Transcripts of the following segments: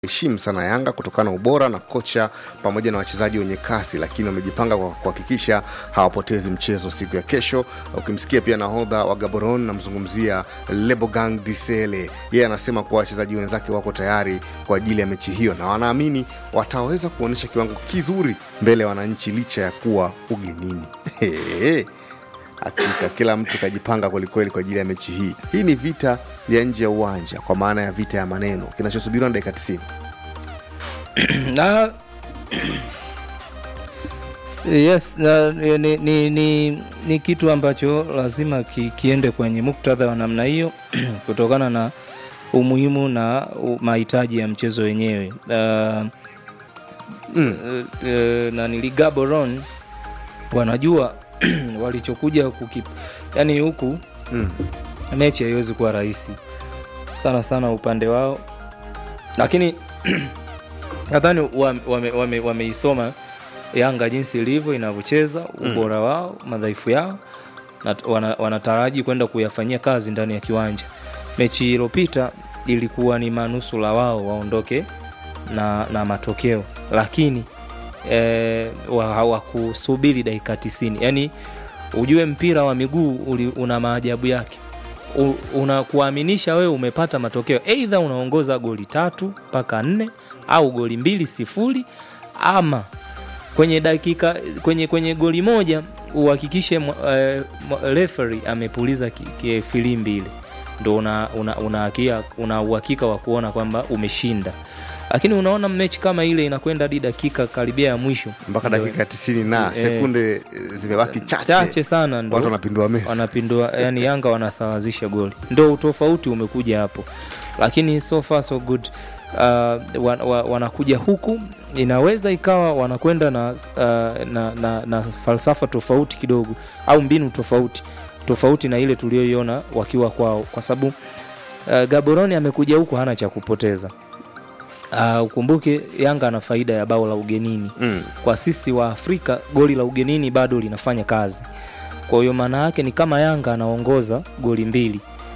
heshimu sana Yanga kutokana na ubora na kocha pamoja na wachezaji wenye kasi, lakini wamejipanga kwa kuhakikisha hawapotezi mchezo siku ya kesho. Ukimsikia pia nahodha wa Gaborone, namzungumzia Lebogang Disele, yeye anasema kuwa wachezaji wenzake wako tayari kwa ajili ya mechi hiyo na wanaamini wataweza kuonyesha kiwango kizuri mbele ya wananchi licha ya kuwa ugenini. Hakika kila mtu kajipanga kwelikweli kwa ajili ya mechi hii. Hii ni vita ya nje ya uwanja, kwa maana ya vita ya maneno, kinachosubiriwa na dakika 90. na yes na, ni, ni, ni, ni kitu ambacho lazima ki, kiende kwenye muktadha wa namna hiyo kutokana na umuhimu na u- mahitaji ya mchezo wenyewe uh, Mm. uh, uh, na niligaboron wanajua walichokuja kukip yani huku Mm. mechi haiwezi kuwa rahisi sana sana upande wao lakini nadhani wameisoma wame, wame, wameisoma yanga jinsi ilivyo inavyocheza ubora wao madhaifu yao na wana, wanataraji kwenda kuyafanyia kazi ndani ya kiwanja mechi iliyopita ilikuwa ni manusula wao waondoke na, na matokeo lakini eh, wa- hawakusubiri dakika 90 yaani ujue mpira wa miguu uli, una maajabu yake U- unakuaminisha wewe umepata matokeo eidha unaongoza goli tatu mpaka nne au goli mbili sifuri ama kwenye dakika kwenye kwenye goli moja uhakikishe mwa- eh, mwa- referee amepuliza ki- ki- filimbi ile ndo una, una, una, hakia- una uhakika wa kuona kwamba umeshinda lakini unaona mechi kama ile inakwenda hadi dakika karibia ya mwisho mpaka Ndo- dakika 90 na Eh. sekunde eh, zimebaki chache, chache sana ndo watu wanapindua meza. wanapindua yani yanga wanasawazisha goli ndo utofauti umekuja hapo lakini so far so good uh, wa, wa, wanakuja huku inaweza ikawa wanakwenda na, uh, na, na, na falsafa tofauti kidogo au mbinu tofauti tofauti na ile tulioiona wakiwa kwao kwa sababu uh, gaboroni amekuja huku hana cha kupoteza uh, ukumbuke yanga ana faida ya bao la ugenini Mm. kwa sisi wa Afrika goli la ugenini bado linafanya kazi. Kwa hiyo maana yake ni kama Yanga anaongoza goli mbili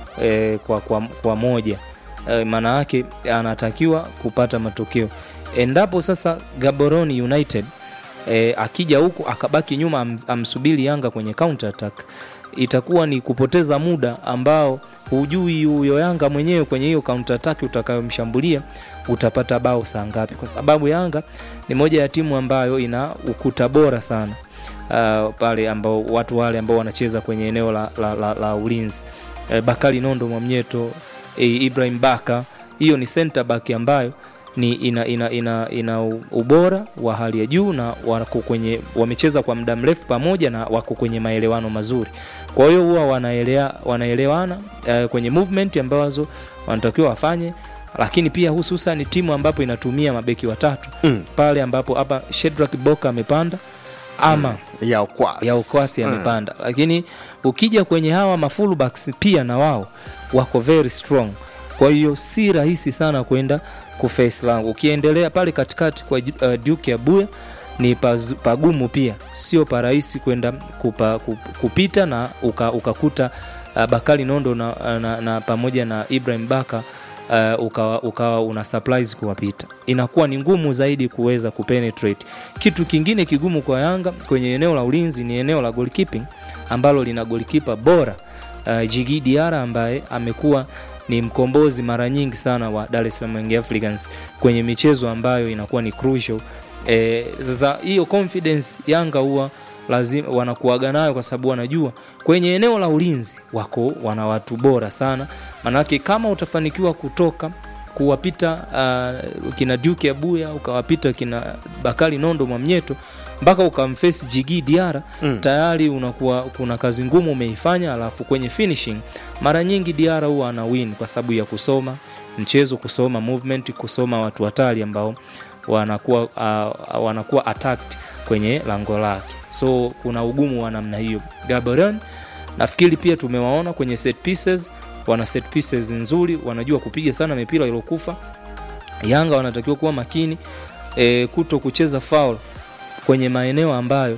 e, kwa, kwa, kwa moja e, maana yake anatakiwa kupata matokeo. Endapo sasa Gaborone United e, akija huku akabaki nyuma am, amsubiri Yanga kwenye counter attack, itakuwa ni kupoteza muda ambao hujui huyo Yanga mwenyewe kwenye hiyo counter attack utakayomshambulia utapata bao saa ngapi, kwa sababu Yanga ni moja ya timu ambayo ina ukuta bora sana uh, pale ambao watu wale ambao wanacheza kwenye eneo la, la, la, la ulinzi uh, Bakari Nondo Mwamnyeto eh, Ibrahim Baka, hiyo ni center back ambayo ni ina, ina, ina, ina ubora wa hali ya juu na wako kwenye wamecheza kwa muda mrefu pamoja na wako kwenye maelewano mazuri. Kwa hiyo huwa wanaelea, wanaelewana uh, kwenye movement ambazo wanatakiwa wafanye lakini pia hususan timu ambapo inatumia mabeki watatu Mm. pale ambapo hapa Shedrack Boka amepanda ama ya ukwasi, ya ukwasi Mm. amepanda lakini ukija kwenye hawa mafullbacks pia na wao wako very strong kwa hiyo si rahisi sana kwenda kuface langu ukiendelea pale katikati kwa uh, Duke ya Buya ni paz- pagumu pia sio parahisi kwenda kupa, kup- kupita na uka- ukakuta uh, Bakari Nondo na, na, na pamoja na Ibrahim Baka uh, ukawa, ukawa una supplies kuwapita inakuwa ni ngumu zaidi kuweza kupenetrate kitu kingine kigumu kwa yanga kwenye eneo la ulinzi ni eneo la goalkeeping ambalo lina goalkeeper bora uh, jigi diara ambaye amekuwa ni mkombozi mara nyingi sana wa dar es salaam Young africans kwenye michezo ambayo inakuwa ni crucial Eh, sasa hiyo confidence yanga huwa lazima wanakuaga nayo kwa sababu wanajua kwenye eneo la ulinzi wako wana watu bora sana manake kama utafanikiwa kutoka kuwapita uh, kina Duke Abuya ukawapita kina Bakari Nondo Mwamnyeto mpaka ukamfesi Jigi Diara Mm. tayari unakuwa kuna kazi ngumu umeifanya, alafu kwenye finishing mara nyingi Diara huwa ana win kwa sababu ya kusoma mchezo, kusoma movement, kusoma watu hatari ambao wanakuwa uh, wanakuwa attacked kwenye lango lake, so kuna ugumu wa namna hiyo. Gaborone nafikiri pia tumewaona kwenye set pieces, wana set pieces nzuri, wanajua kupiga sana mipira iliyokufa. Yanga wanatakiwa kuwa makini e, kuto kucheza foul kwenye maeneo ambayo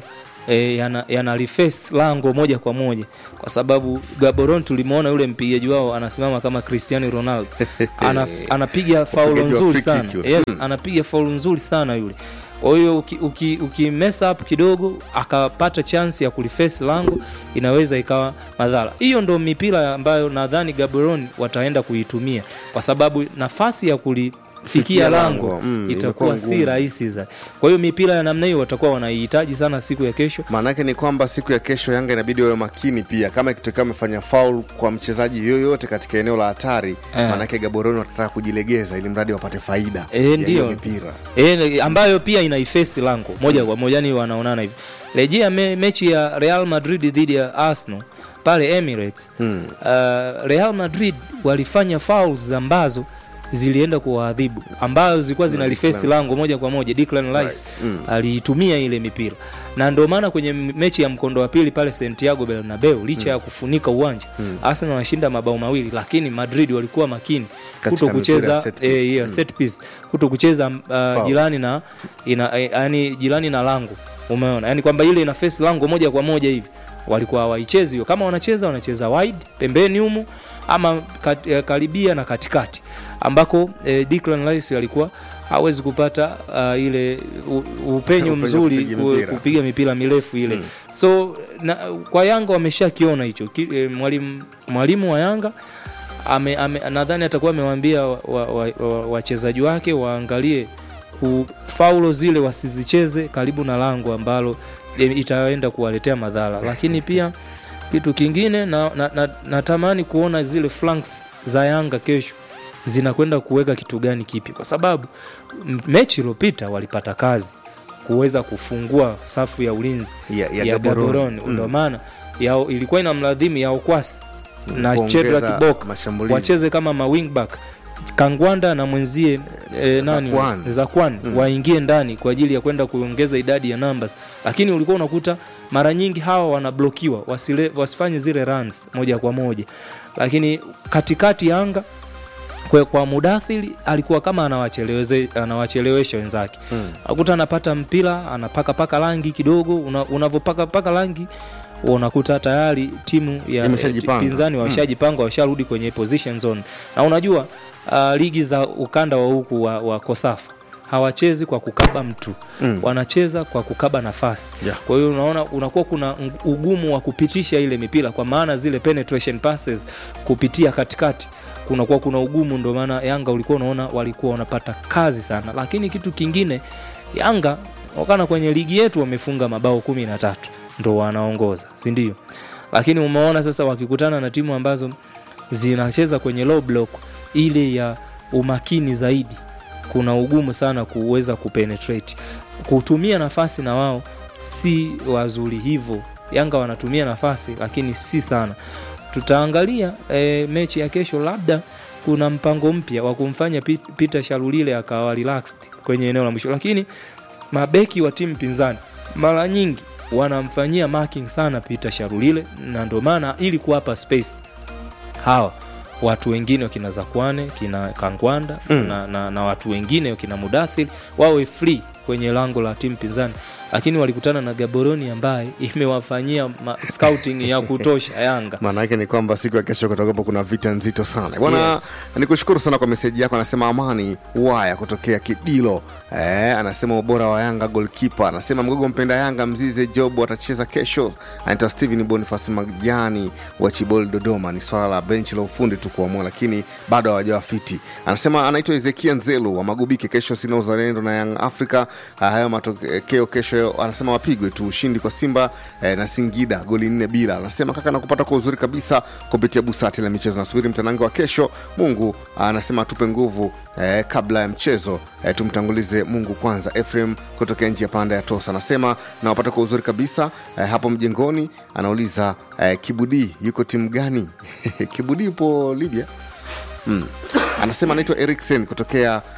e, yana, yana reface lango moja kwa moja kwa sababu Gaborone tulimwona yule mpigaji wao anasimama kama Cristiano Ronaldo ana, anapiga faulo Mpigaji wa nzuri free sana kick yule. yes, Mm. anapiga faulo nzuri sana yule kwa hiyo uki, uki, uki mess up kidogo akapata chance ya kuliface lango inaweza ikawa madhara hiyo ndo mipira ambayo nadhani Gaborone wataenda kuitumia kwa sababu nafasi ya kulifikia Fikia lango, lango, mm, itakuwa imekuwa si ngumu. rahisi za kwa hiyo mipira ya namna hiyo watakuwa wanaihitaji sana siku ya kesho maana yake ni kwamba siku ya kesho yanga inabidi wawe makini pia kama ikitokea amefanya faul kwa mchezaji yoyote katika eneo la hatari Eh. maana yake gaboroni watataka kujilegeza ili mradi wapate faida Eh, ya hiyo ndio. mipira e, ambayo pia inaifesi lango moja kwa moja ni wanaonana hivi rejea me, mechi ya real madrid dhidi ya arsenal pale emirates Hmm. uh, real madrid walifanya fouls ambazo zilienda kuwaadhibu ambazo zilikuwa zinalifesi Declan. lango moja kwa moja Declan Rice Right. Mm. aliitumia ile mipira na ndio maana kwenye mechi ya mkondo wa pili pale Santiago Bernabeu licha ya kufunika uwanja Arsenal wanashinda mabao mawili lakini Madrid walikuwa makini Katika kuto mipira ya kucheza set piece. eh, yeah, set piece kuto kucheza uh, jirani na ina, eh, yani jirani na lango umeona yani kwamba ile ina face lango moja kwa moja hivi walikuwa hawaichezi hiyo kama wanacheza wanacheza wide pembeni humu ama kat, eh, karibia na katikati ambako eh, Declan Rice alikuwa hawezi kupata uh, ile u, upenyo Upenyo mzuri kupiga ku- mipira. kupiga mipira mirefu ile Mm. so na, kwa Yanga wameshakiona hicho Ki- eh, mwalimu mwalimu wa Yanga ame, ame, nadhani atakuwa amewaambia wachezaji wa, wa, wa, wachezaji wake waangalie ku- faulo zile wasizicheze karibu na lango ambalo e, itaenda kuwaletea madhara lakini pia kitu kingine na, na, na, natamani kuona zile flanks za yanga kesho zinakwenda kuweka kitu gani kipi kwa sababu m- mechi iliyopita walipata kazi kuweza kufungua safu ya ulinzi Ya- ya ya Gaborone. Gaborone Mm. ndio maana yao ilikuwa ina mladhimu ya Okwasi na Kuongeza Chedra Kibok mashambulizi. wacheze kama mawingback Kangwanda na mwenzie e, nani Zakwan. Zakwan Mm. waingie ndani kwa ajili ya kwenda kuongeza idadi ya numbers, lakini ulikuwa unakuta mara nyingi hawa wanablokiwa wasile, wasifanye zile runs moja kwa moja, lakini katikati ya anga kwa, kwa Mudathiri alikuwa kama anawacheleweze- anawachelewesha wenzake Mm. akuta anapata mpira anapakapaka rangi kidogo una, unavyopakapaka rangi unakuta tayari timu ya Imeshajipanga. eh, pinzani washajipanga washarudi kwenye position zone na unajua uh, ligi za ukanda wa huku wa, wa kosafa hawachezi kwa kukaba mtu Mm. wanacheza kwa kukaba nafasi Yeah. kwa hiyo unaona unakuwa kuna ng- ugumu wa kupitisha ile mipira kwa maana zile penetration passes kupitia katikati kunakuwa kuna ugumu ndio maana yanga ulikuwa unaona walikuwa wanapata kazi sana lakini kitu kingine yanga wakana kwenye ligi yetu wamefunga mabao kumi na tatu ndo wanaongoza sindio lakini umeona sasa wakikutana na timu ambazo zinacheza kwenye low block ile ya umakini zaidi kuna ugumu sana kuweza kupenetrate kutumia nafasi na wao si wazuri hivyo yanga wanatumia nafasi lakini si sana tutaangalia e, mechi ya kesho labda kuna mpango mpya wa kumfanya Pit- peter sharulile akawa relaxed kwenye eneo la mwisho lakini mabeki wa timu pinzani mara nyingi wanamfanyia marking sana peter sharulile na ndio maana ili kuwapa space hawa watu wengine wakina zakwane kina kangwanda Mm. na, na, na watu wengine wakina mudathir wawe free kwenye lango la timu pinzani lakini walikutana na gaboroni ambaye imewafanyia ma- scouting ya kutosha yanga maana yake ni kwamba siku ya kesho kutakuwepo kuna vita nzito sana bwana Yes. nikushukuru sana kwa meseji yako anasema amani waya kutokea kidilo eh, anasema ubora wa yanga golkipa anasema mgogo mpenda yanga mzize job atacheza kesho anaitwa steven bonifas majani wa chibol dodoma ni swala la benchi la ufundi tu kuamua lakini bado hawajawa fiti anasema anaitwa ezekia nzelu wa magubike kesho sina uzalendo na young africa Ah, hayo matokeo kesho anasema wapigwe tu ushindi kwa simba eh, na singida goli nne bila anasema kaka nakupata kwa uzuri kabisa kupitia busati la michezo nasubiri mtanange wa kesho mungu anasema atupe nguvu eh, kabla ya mchezo eh, tumtangulize mungu kwanza efrem kutokea njia panda ya tosa anasema nawapata kwa uzuri kabisa eh, hapo mjengoni anauliza eh, kibudi yuko timu gani kibudi yupo libya mm. anasema anaitwa eriksen kutokea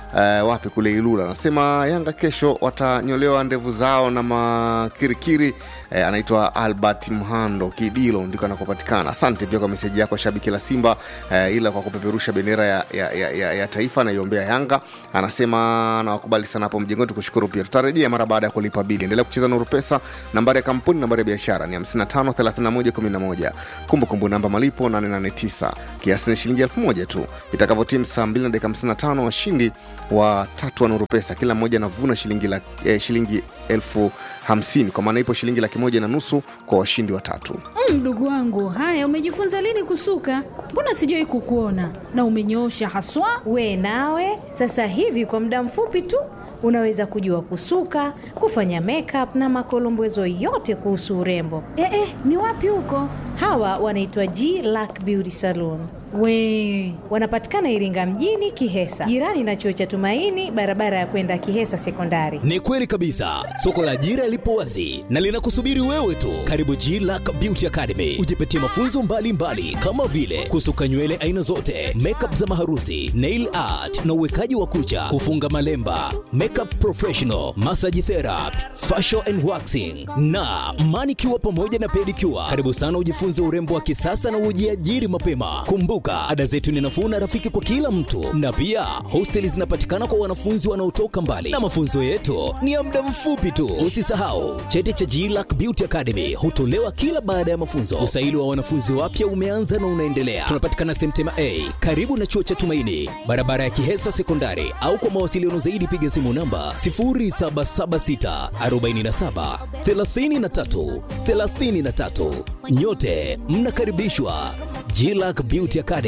eh, wapi kule Ilula. Anasema Yanga kesho watanyolewa ndevu zao na makirikiri. Eh, anaitwa Albert Mhando Kidilo ndiko anakopatikana. Asante pia kwa meseji yako shabiki la Simba eh, ila kwa kupeperusha bendera ya, ya, ya, ya, ya taifa naiombea Yanga. Anasema nawakubali sana hapo mjengoni, tukushukuru pia. Tutarejea mara baada ya kulipa bili. Endelea kucheza Nuru Pesa, nambari ya kampuni, nambari ya biashara ni 55 31 11. Kumbukumbu namba malipo 889, kiasi ni shilingi elfu moja tu. Itakavyotimu saa 2 na dakika 55, washindi wa tatu wa Nuru Pesa kila mmoja anavuna shilingi, la, eh, shilingi elfu hamsini kwa maana ipo shilingi laki moja na nusu kwa washindi watatu. Mm, Mdogo wangu, haya umejifunza lini kusuka? Mbona sijawahi kukuona na umenyoosha haswa. We nawe sasa hivi kwa muda mfupi tu unaweza kujua kusuka, kufanya makeup na makolombezo yote kuhusu urembo. Eh, eh, ni wapi huko? Hawa wanaitwa G Lack Beauty Salon. We Wanapatikana Iringa mjini Kihesa, jirani na chuo cha Tumaini, barabara ya kwenda Kihesa Sekondari. Ni kweli kabisa, soko la ajira lipo wazi na linakusubiri wewe tu. Karibu G Lack Beauty Academy, ujipatie mafunzo mbalimbali mbali, kama vile kusuka nywele aina zote, makeup za maharusi, nail art na uwekaji wa kucha, kufunga malemba, makeup professional, massage therapy, facial and waxing na manicure pamoja na pedicure. Karibu sana ujifunze urembo wa kisasa na ujiajiri mapema. Kumbuka, ada zetu ni nafuu na rafiki kwa kila mtu, na pia hosteli zinapatikana kwa wanafunzi wanaotoka mbali, na mafunzo yetu ni ya muda mfupi tu. Usisahau cheti cha GLAC Beauty Academy hutolewa kila baada ya mafunzo. Usaili wa wanafunzi wapya umeanza na unaendelea. Tunapatikana Semtema A karibu na chuo cha Tumaini, barabara ya Kihesa Sekondari, au kwa mawasiliano zaidi piga simu namba 0776 47 33 33. Nyote mnakaribishwa GLAC Beauty Academy.